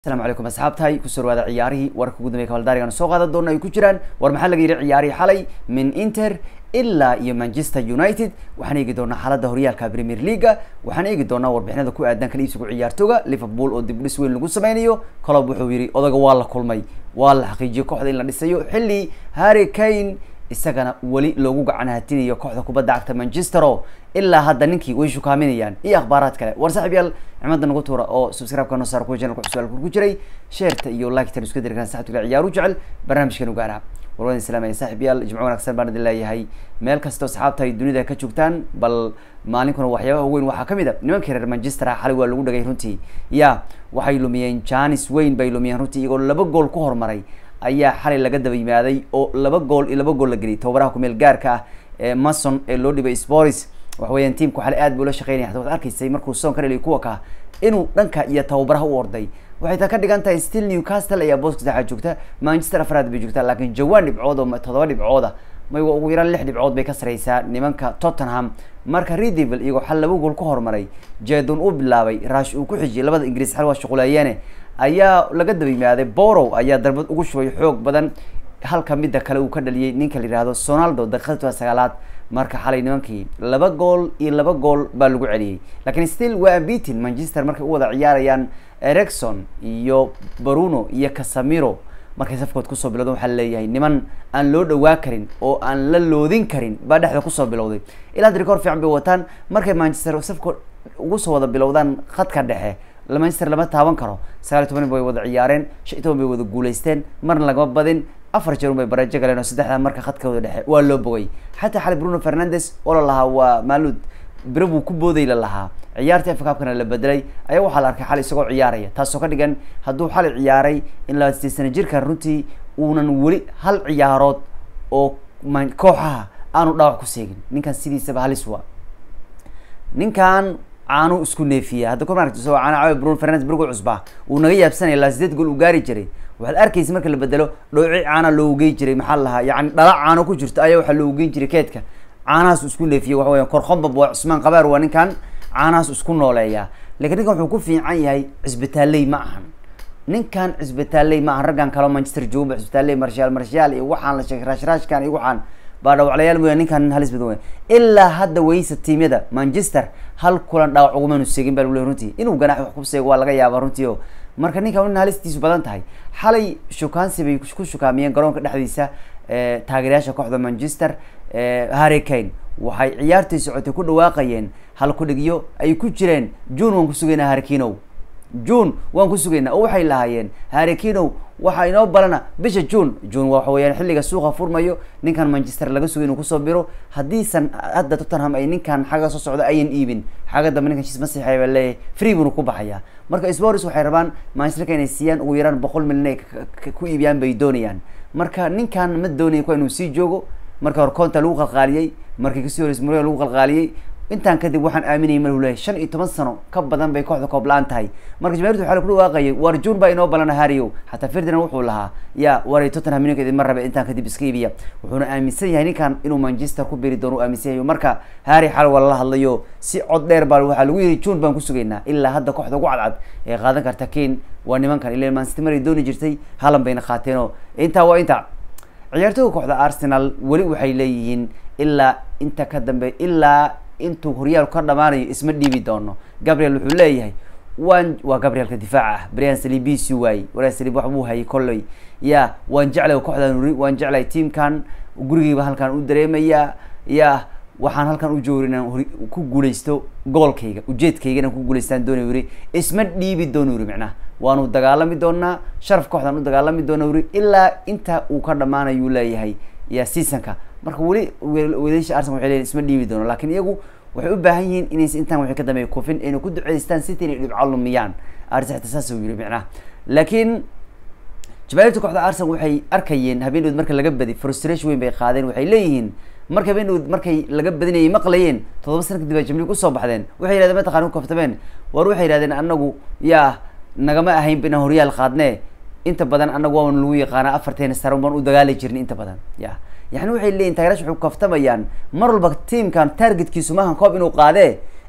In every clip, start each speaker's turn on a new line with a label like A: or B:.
A: asalaamu calaykum asxaabtahay kusoo dhawaada ciyaarihii warka ugu dambeya kabaldaarigan soo qaadan doona ay ku jiraan war maxaa laga yidhi ciyaarihii xalay min inter ilaa iyo manchester united waxaan eegi doonaa xaaladda horyaalka premier leaga waxaan eegi doonaa warbixinada ku aadan kala iibsigu ciyaartooga liverpool oo dib dhis weyn lagu sameynayo colob wuxuu yidhi odaga waa la kulmay waa la xaqiijiyay kooxda in la dhisayo xilli harry kane isagana weli loogu gacan hatinayo kooxda kubadda cagta manchester o ilaa hadda ninkii way shukaaminayaan iyo akhbaaraad kale war saaxib yaal cimada nagu tuura oo subscribe-ka noo saar kuwa channelka cusub ku jiray sheerta iyo like-tan isku diri karaan saxibtiga ciyaaru jecel barnaamijkan ugaara warwadan islaamaya saaxib yaal jimco wanaagsan baan idin leeyahay meel kastoo asxaabta ay dunida ka joogtaan bal maalinkuna waxyaabaha weyn waxaa kamid a nimankii reer manchester ah xalay waa lagu dhagay runtii ya waxay lumiyeen janis weyn bay lumiyeen runtii iyagoo laba gool ku hormaray ayaa xalay laga daba yimaaday oo laba gool iyo laba gool la geliyay tababaraha kumeel gaarka ah ee mason ee loo dhibay sporis waxa weeyaan tiamku xalay aad buu la shaqeynaya hata waad arkaysay markuu soon ka dhaliy kuwa ka inuu dhanka iyo tababaraha u orday waxay taa ka dhigan tahay still newcastle ayaa booska saxaa joogta manchester afraad bay joogtaa laakiin jawaan dhibcood oo toddoba dhibcooda may ugu yaraan lix dhibcood bay ka sareysaa nimanka tottenham marka redevil iyagoo xal laba gool ku horumaray jedon uu bilaabay rash uu ku xijiyay labada ingiriis xal waa shuquleeyeene ayaa laga daba yimaaday borow ayaa darbad ugu shubay xoog badan halka midda kale uu ka dhaliyay ninka la yihahdo sonaldo daqiiqadii sagaalaad marka xalay nimankii laba gool iyo laba gool baa lagu celiyey lakiin still waa ambitin manchester markay u wada ciyaarayaan ericson iyo bruno iyo casamiro markay safkood kusoo bilowdan waxaa leeyahay niman aan loo dhawaa karin oo aan la loodin karin baa dhexda kusoo bilowday ilaa hadda record fiican bay wataan markay manchester safkood ugu soo wada bilowdaan khadka dhexe manchester lama taaban karo sagaal iyo toban bay wada ciyaareen shan iyo toban bay wada guuleysteen marna lagama badin afar jeer un bay barajo galeen oo saddexda marka khadkooda dhexe waa loo bogay xataa xalay bruno fernandes oo la lahaa waa maalud biro buu ku booday la lahaa ciyaartii afkaabkana la bedelay ayaa waxaa la arkay xalay isagoo ciyaaraya taasoo ka dhigan hadduu xalay ciyaaray in labaad sideed sana jirkan runtii uunan weli hal ciyaarood oo kooxaha aanu dhaawac ku seegin ninkan sidiisaba halis waa ninkan caanu isku neefiya hadda kor maaragti isagoo caana caawi bruno fernandes burgo cusbaa uu naga yaabsanaya ilaa sideed gool uu gaari jiray waxaad arkaysa marka la bedelo dhooci caana loogu geyn jiray maxaa la lahaa yani dhala caano ku jirto ayaa waxaa loogu geyn jiray keedka caanahaas isku neefiyay waxa weya korkombab waa cusmaan qabaar waa ninkan caanahaas isku nooleeya lakiin ninkan wuxuu ku fiican yahay cisbitaaley ma ahan ninkan cisbitaaley ma ahan raggan kaleo manchester jooga cisbitaaley marshaal marshaal iyo waxaan la sheegay raashraashkan iyo waxaan baa dhawaclayaal mooya ninkan nin halis badan wey ilaa hadda weysa tiimyada manchester hal kulan dhaawac ugumanu seegin baa lagu leey runtii inuu ganaax wax ku seego waa laga yaabaa runtii o marka ninkan nin halistiisu badan tahay xalay shukaansi bay ku shukaamiyeen garoonka dhexdiisa taageerayaasha kooxda manchester harry kane waxay ciyaartii socotay ku dhawaaqayeen hal kudhigyo ay ku jireen june waan kusugaynaa harikinow june waan ku sugaynaa oo waxay lahaayeen harikinow waxaa inoo balana bisha june june waxa weyaan xilliga suuqa furmayo ninkan manchester laga sugay inuu kusoo biro haddiisan hadda tottenham ay ninkan xagga soo socda ayan iibin xagga dambe ninkan shiis masiixay baa leeyahay free buuna ku baxaya marka spors waxay rabaan manchesterka inay siiyaan ugu yaraan boqol milyan ay ku iibiyaan bay doonayaan marka ninkan ma doonaya kuwa inuu sii joogo marka hore conta lagu qalqaaliyey markii kasii horeys murya lagu qalqaaliyey intaan kadib waxaan aaminayay mar leeyahay shan iyo toban sano ka badan bay kooxda koob la-aan tahay marka jamaahirtu waxaa lagu dhawaaqayay war june baa inoo balana hariow xataa ferdinand wuxuu lahaa ya waray tottenham ninka idin ma rabe intaan kadib iska iibiya wuxuuna aaminsan yahay ninkan inuu manchester ku beri doono u aaminsan yahay marka harry xal waa lala hadlayo si cod dheer baa waxaa lagu yihi june baan ku sugaynaa ilaa hadda kooxda ugu cadcad ee qaadan karta kane waa nimankan ila mancity maray dooni jirtay halan bayna qaateenoo intaa waa inta ciyaartooga kooxda arsenal weli waxay leeyihiin ilaa inta ka dambe ilaa intuu horyaalku ka dhamaanayo isma dhiibi doono gabriel wuxuu leeyahay waan waa gabrielka difaaca ah brian salibisi waayey brian salib wax buu hayay kolley ya waan jeclay kooxdan uri waan jeclay tiamkan gurigeyba halkaan u dareemayaa ya waxaan halkan u joogi inaan ku guuleysto goolkayga ujeedkayga inaan ku guuleystaan doonay uri isma dhiibi doono uri micnaha waanu dagaalami doonaa sharaf kooxdaan u dagaalami doona uri ilaa inta uu ka dhamaanayuu leeyahay ya seasonka marka weli wadaysha arsenal waxay leeyihin isma dhiibi doono lakin iyagu waxay u baahan yihiin inays intaan waxay ka dambeeya kufin ayna ku duceystaan city inay dhibco lumiyaan arsenal saas uu yiri micnaha laakiin jamaahirta kooxda arsenal waxay arkayeen habeendood marka laga badi frustration weyn bay qaadeen waxay leeyihiin marka habeendood markay laga badinayay maqlayeen toddoba sana kadib ay jamli kusoo baxdeen waxay yihahdeen mataqana ku kaftameen war waxay yihahdeen anagu yaa nagama ahayn inaan horyaal qaadne inta badan anagu waan lagu yaqaana afarteena sare baan u dagaali jirnay inta badan ya yani waxay leeyihin taageerash waxay ku kaftamayaan mar walba tiamkan targetkiisu maahan koob inuu qaadee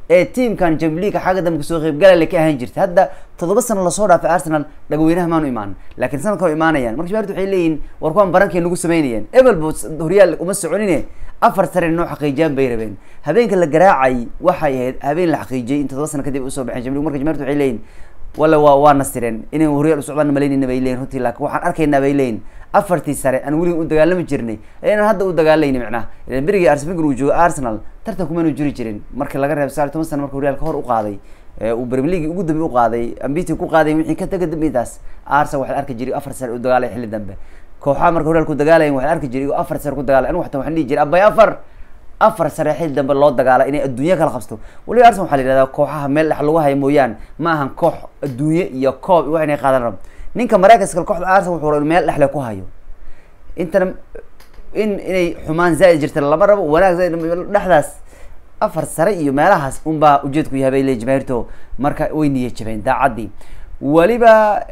A: ee tiamkan jamliga xagga dambe kasoo qeybgalale ka ahaan jirta hadda toddoba sano lasoo dhaafay arsenal dhagweynaha maanu imaan laakiin sanadka hor imaanayaan marka jamaahirtu waxay leeyihin war kuwaan barankay nagu sameynayeen ebelbo horyaal uma soconine afar sare noo xaqiijiyaan bay rabeen habeenka la garaacay waxay ahayd habeen la xaqiijiyay in toddoba sano kadib usoo baxeen jamlig marka jamaahirtu waxay leeyihin walla waa waa nasireen inay horyaal usocdaan malaynayna bay leeyihin runtii laakiin waxaan arkaynaa bay leeyihin afartii sare aan weliga u dagaalami jirnay inaan hadda u dagaalayni micnaha ilan berigii arsenal uu joogo arsenal tartan kumaanu jiri jirin marka laga reebo sagaal iyo toban sana marka horyaalka hor u qaaday uu premier league ugu dambe u qaaday ambiti ku qaaday wixii ka taga dambeyntaas arsenal waxaa arki jiray afar sare u dagaalay xilli dambe kooxaha marka horyaalka u dagaalayan waxaa arki jiray afar sare ku dagaalay anigu xataa waxaan dhihi jiray abay afar afar sare xilli dambe loo dagaala inay adduunya kala qabsto waliba arsenal waxaa la yihahdaa kooxaha meel dhex lagu haya mooyaan ma ahan koox adduunye iyo koob wax inay qaadan rabo ninka mareykanska kooxda arsenal wuxuu raba meel dhexle ku hayo intana in inay xumaan zaa-id jirta lama rabo wanaag zaa dhexdaas afar sare iyo meelahaas unbaa ujeedku yahay bay le jamaahirto marka way niya jabeen daacaddii weliba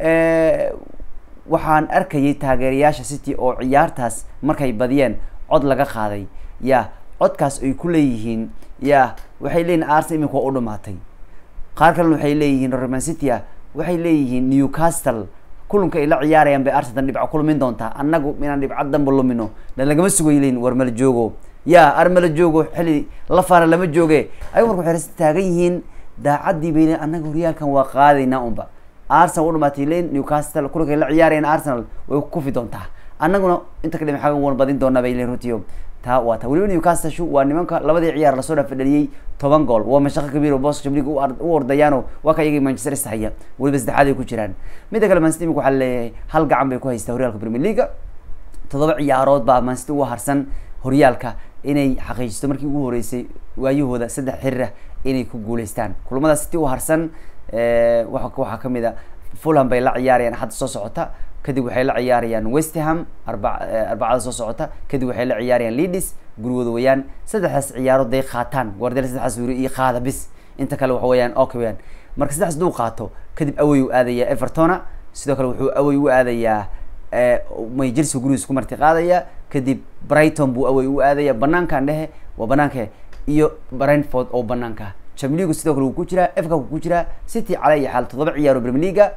A: waxaan arkayay taageerayaasha city oo ciyaartaas markay badiyeen cod laga qaaday ya codkaas ay ku leeyihiin ya waxay leeyihin arsenal imika waa u dhamaatay qaar kalena waxay leeyihiin roman city a waxay leeyihiin newcastle kulanka ay la ciyaarayaan bay arsenal dhibco ku lumin doontaa annagu inaan dhibco danba lumino na lagama sugay leyin war mala joogo ya ar mala joogo xilli la faara lama jooge ayagu marka waxay ras taagan yihiin daacaddii bay leyin annaga horyaalkan waa qaadaynaa unba arsenal u dhamaatay leyin newcastle kulanka ay la ciyaarayaan arsenal way kufi doontaa annaguna inta ka dhimi xaga wan badin doonaa bay leyin runtiyo taa waa ta weliba newcastle waa nimanka labadii ciyaar lasoo dhaaf dhaliyey toban gool waa mashaqo kabiir oo booska jamlig u ordayaano waa ka iyagii manchester istahaya weliba saddexaad ay ku jiraan midda kale mancity imika waxaa leeyahay hal gacan bay ku haystaa horyaalka premier leaga toddoba ciyaarood baa mancity uga harsan horyaalka inay xaqiijisto markii ugu horeysay waayahooda saddex xiriirah inay ku guuleystaan kulamada city u harsan wa waxaa kamid a fulham bay la ciyaarayaan axadda soo socota kadib waxay la ciyaarayaan westerham arba arbacada soo socota kadib waxay la ciyaarayaan leadis gurigooda weyaan saddexdaas ciyaarood day qaataan guardel saddexdaas weri iyo qaada bis inta kale waxa weyaan okay weyaan marka saddexdaas duu qaato kadib awey u aadaya evertona sidoo kale wuxuu awey u aadayaa may chelsea gurigiis ku marti qaadaya kadib brighton buu awey u aadaya banaankan dhehe waa banaanka iyo brentford oo banaanka chamligu sidoo kale wuu ku jiraa efka wuu ku jiraa city cala iyo xaal toddoba ciyaaro premier leaga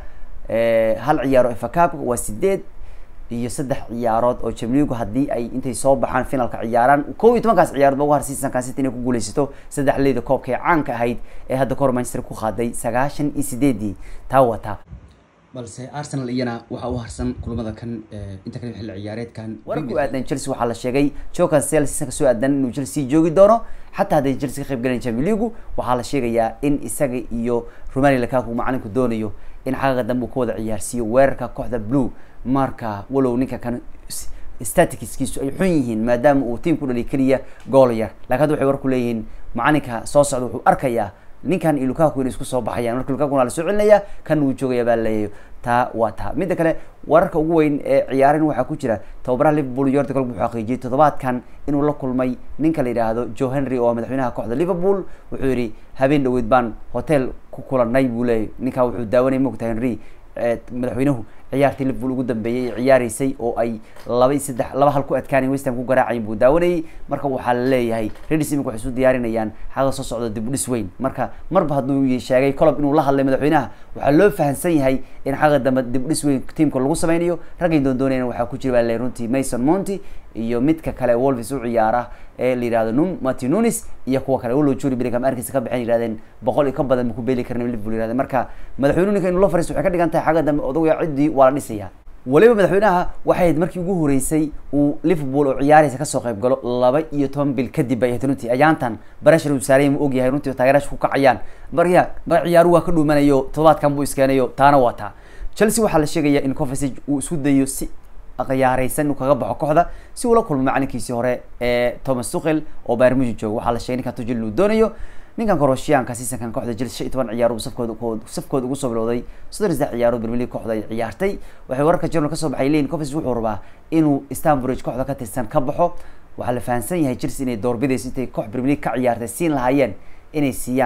A: hal ciyaaro efacabka waa sideed iyo saddex ciyaarood oo jamligu haddii ay intay soo baxaan finalka ciyaaraan kow iyo tobankaas ciyaarood ba ugu har seasonkan city inay ku guuleysato saddex leyda koobka ee caanka ahayd ee hadda kahor manchester ku qaaday sagaashan iyo sideedii taa wataa balse arsenal iyana waxaa u harsan kulamada kan inta kale xilli ciyaareedkan war ku aadan chelsea waxaa la sheegay jokan sel seasonka soo aadan inuu chelsea joogi doono xataa hadday chelsea ka qayb galayan champions league waxaa la sheegayaa in isaga iyo romani lakaku macalinku doonayo in xagaga dambe uu ka wada ciyaarsiiyo weerarka kooxda blue marka walow ninka kan staticskiisu ay xun yihiin maadaama uu tiam ku dhaliy keliya gool yar lakin hadda waxay war ku leeyihiin macalinka soo socda wuxuu arkayaa ninkan iyo lukaku inay isku soo baxayaan marka lukaku waa la soo celinaya kan wuu joogaya baa laleeyahy taa waa taa midda kale wararka ugu weyn ee ciyaarin waxaa ku jira tababaraha liverpool yordi golb wuxuu xaqiijiyey toddobaadkan inuu la kulmay ninka la yidhaahdo joe henry oo madaxweynaha kooxda liverpool wuxuu yihi habeen dhaweyd baan hotel ku kulanay buu leeyay ninkaa wuxuu daawanay mogta henry madaxweynuhu ciyaartii liverpool ugu dambeeyay ay ciyaareysay oo ay laba saddex laba hal ku adkaanay westham ku garaacayin buu daawanayay marka waxaa la leeyahay redis imika waxay isu diyaarinayaan xaga soo socda dib u dhis weyn marka marba hadduu sheegay colob inuu la hadlay madaxweynaha waxaa loo fahamsan yahay in xaga dambe dib u dhis weyn tiamka lagu sameynayo raggay doondoonayna waxaa ku jira baa le runtii mason monty iyo midka kale wolvis u ciyaara ee la yihahdo num mati nunis iyo kuwa kale walow juri billingham arkiisa ka baxeen yihahdeen boqol iyo ka badan ma ku beeli karna liverpool yihahdeen marka madaxweynuhu ninka inuu la fariisto waxay ka dhigan tahay xagga dambe odagaya ciddii waa la dhisaya waliba madaxweynaha waxay ahayd markii ugu horeysay uu liverpool oo ciyaaraysa kasoo qayb galo laba iyo toban bil kadib bay ahayd runtii ayaantan barashar uu saaraya ma ogyahay runtii oo taageeraasha ku kacayaan marya mar ciyaaru waa ka dhuumanayo toddobaadkan buu iskeenayo taana waa taa chelsea waxaa la sheegaya in covesage uu isku dayo si khiyaareysan inuu kaga baxo kooxda si uula kulmo macalinkiisii hore ee thomas tuchel oo bayr musi joogo waxaa la sheegay ninkan tujil inuu doonayo ninkan koroshiyaanka seasonkan kooxda chelsea shan iyo toban ciyaaro safkooda safkooda ugu soo bilowday soddon iyo saddex ciyaarood premier league kooxda ay ciyaartay waxay wararka journal kasoo baxay leyin covesage wuxuu rabaa inuu stanbridge kooxda ka tirsan ka baxo waxaa la fahamsan yahay chelsea inay doorbidayso intay koox premier league ka ciyaartay siin lahaayeen inay siiyaan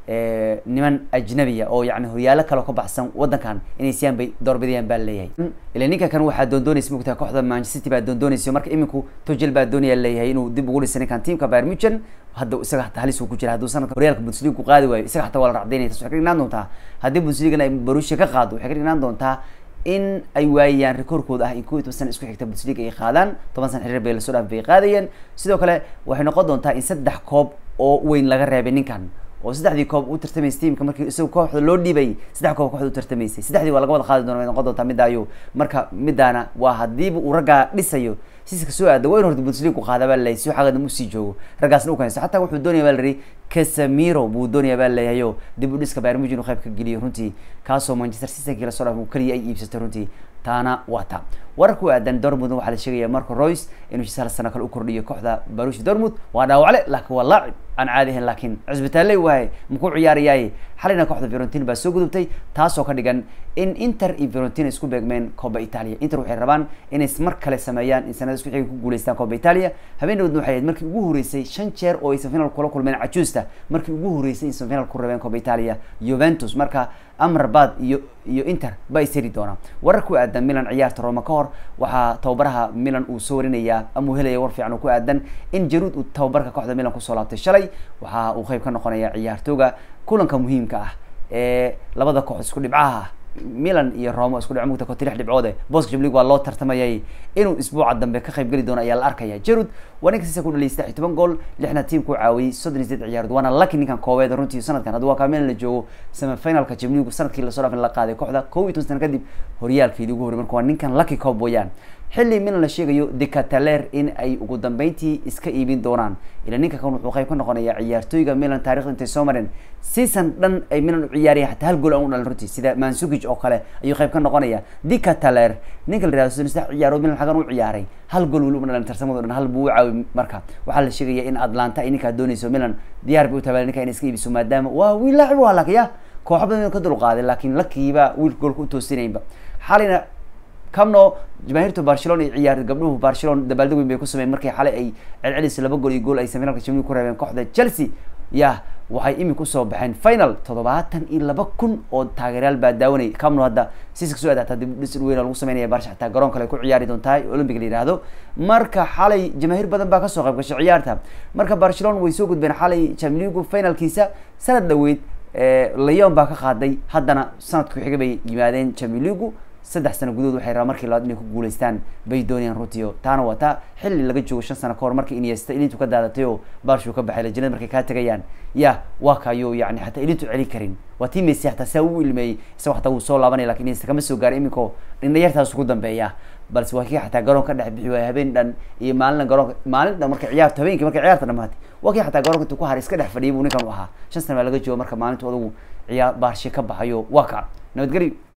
A: niman ajnabiya oo yani horyaalo kale ka baxsan wadankan inay siyaan bay doorbidayaan baa leeyahay ila ninka kan waxaa doondoonaysa mogtahay kooxda manchester city baa doondoonaysa marka iminku tugel baa doonaya leeyahay inuu dib ugu dhisa ninkan tiamka bayern munchen hadda isaga hataa halis uu ku jira hadduu sanadka horyaalka bundesliga ku qaadi waayo isaga hataa waa la racdaynaya tas waxay ka dhignaan doontaa haddii bundesligana ay borussia ka qaado waxay ka dhignaan doontaa in ay waayaan rekoorkooda ah in kow iyo toban sana isku xigta bundesliga ay qaadaan toban sana xiriir bay lasoo dhaaf bay qaadayeen sidoo kale waxay noqon doontaa in saddex koob oo weyn laga reebay ninkan oo saddexdii koob u tartamaysay tiamka markii isaga kooxda loo dhiibay saddex koob kooxda u tartamaysay saddexdii waa laga wada qaadi doona way noqon doontaa midaayo marka midaana waa hadiiba uu raggaa dhisayo siska soo aada waa in horta bundesliga ku qaada baa laleeyahay si xaggadna usii joogo raggaasna u keenso xataa wuxuu doonaya baa la yihi casemiro buu doonaya baa laleeyahayo dib u dhiska bayern munchen uu qayb ka geliyo runtii kaasoo manchester city lasoo dhaaf keliya ay iibsatay runtii taana waa ta wararka ku aadan dortmund waxaa la sheegaya marco royce inuu hal sano kale u kordhiyo kooxda barushi dortmund waa dhaawacle laakiin waa laacib aan caadi ahayn laakiin cusbitaalley waaye makuu ciyaarayaaye xalina kooxda fiorentina baa soo gudubtay taasoo ka dhigan in inter iyo fiorentina isku beegmeen coba italia inter waxay rabaan inay mar kale sameeyaan in sanada isku xiga ku guuleystaan coba italia habeen dhawdna waxay ahayd markii ugu horeysay shan jeer oo ay semifinal kula kulmeen cajuusta markii ugu horeysay in semifinal ku rabeen coba italia juventus marka amrabad iyo iyo inter ba is heri doonaa warar ku aadan milan ciyaarta roma ka hor waxaa tababaraha milan uu soo warinayaa ama uu helaya war fiican oo ku aadan in jaruud uu tababarka kooxda milan kusoo laabtay shalay waxa uu qeyb ka noqonaya ciyaartooga kulanka muhiimka ah ee labada koox isku dhibcaha ah milan iyo roma isku dhic mugta koti lix dhibcoode boska jablig waa loo tartamayay inuu isbuuca dambe ka qayb geli doono ayaa la arkaya jarud waa ninka siisa ku dhaliyay saddex iyo toban gool lixna tiimku caawiyey soddon iyo sideed ciyaarood waana lucky ninkan kooweed runtii sanadkan hadda waa kaa milan la joogo semifinalka jabligu sanadkii lasoo dhaafin la qaaday kooxda kow iyo toban sana kadib horyaalkeedii ugu horey marka waa ninkan lucky coob weeyaan xilli milan la sheegayo decataler in ay ugu dambeyntii iska iibin doonaan ila ninka kan wuxuu qayb ka noqonaya ciyaartooyga milan taarikhda intay soo mareen season dhan ay milan u ciyaaraya hataa hal gool aan u dhalin runtii sida mansukic oo kale ayuu qayb ka noqonaya decataler ninka la yihahdo soddon saddex ciyaarood milan xagan u ciyaaray hal gool weli uma dhalin tartamado dhan hal buu u caawi marka waxaa la sheegaya in atlanta ay ninkaa dooneyso milan diyaar bay u tahay ninka inay iska iibiso maadaama waa wiil laacib waa lakiya kooxo badan ka dulqaaday laakiin lakiiba wiilka goolka u toosinaynba xalina camno jamaahiirta barcelona iyo ciyaar gabdhuhu barcelona dabaaldeg weyn bay ku sameyen markii xalay ay celcelis laba gool iyo gool ay semifinalka jamil ku reebeen kooxda chelsea yah waxay imika usoo baxeen final toddobaatan iyo laba kun oo taageeryaal baa daawanayay camno hadda siska soo aadaata dib dhis weyn lagu sameynaya barsha xataa garoon kale ku ciyaari doontaa olympic la yihahdo marka xalay jamaahiir badan baa kasoo qayb gashay ciyaarta marka barcelona way soo gudbeen xalay chamligu finalkiisa sanad dhaweyd leon baa ka qaaday haddana sanadku xiga bay yimaadeen chamiligu saddex sano gudahood waxay rabaan markii labaad inay ku guuleystaan bay doonayaan rutio taana waa taa xilli laga joogo shan sano kahor markii iniesta ilintu ka daadatay oo barshuu ka baxay lajanad markay kaa tegayaan ya waa kayo yani hataa ilintu celin karin waa tii messi hataa saa u ilmeeyey isagoo hataa wuu soo laabanaya lakin iniesta kama soo gaaray iminkao dhindhayartaas ugu dambeeya balse waa kii xataa garoonka dhex bixi waaya habeen dhan iyo maalina garoonka maalin dhan markay ciyaarto habeenkii markay ciyaarta dhamaatay waa kii xataa garoonka intuu ku haray iska dhex fadhiyay buu ninkan u ahaa shan sana baa laga joogo marka maalinta odagu ciyaar baarshe ka baxayo waa ka nabadgelyo